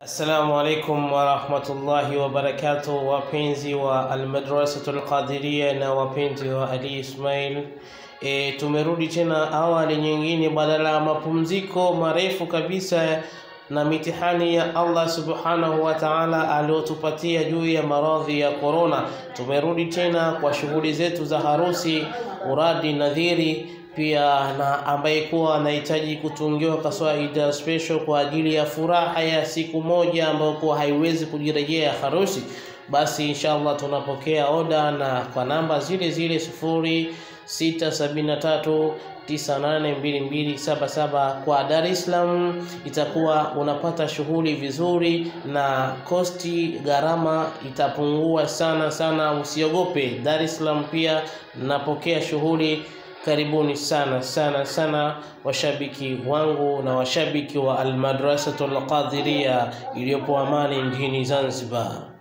Assalamu alaikum warahmatullahi wabarakatuh, wapenzi wa Almadrasatul Qadiria na wapenzi wa Ali Ismail. E, tumerudi tena awali nyingine badala ya mapumziko marefu kabisa na mitihani ya Allah subhanahu wa ta'ala aliyotupatia juu ya maradhi ya corona. Tumerudi tena kwa shughuli zetu za harusi, uradi, nadhiri pia na ambaye kuwa anahitaji kutungiwa kaswaida special kwa ajili ya furaha ya siku moja ambayo kuwa haiwezi kujirejea harusi, basi inshallah tunapokea oda na kwa namba zile zile sufuri sita sabini na tatu tisa nane mbili mbili saba saba kwa Dar es Salaam, itakuwa unapata shughuli vizuri na kosti gharama itapungua sana sana, usiogope. Dar es Salaam pia napokea shughuli Karibuni sana sana sana washabiki wangu na washabiki wa Almadrasatul Qadiria iliyopo Amani mjini Zanzibar.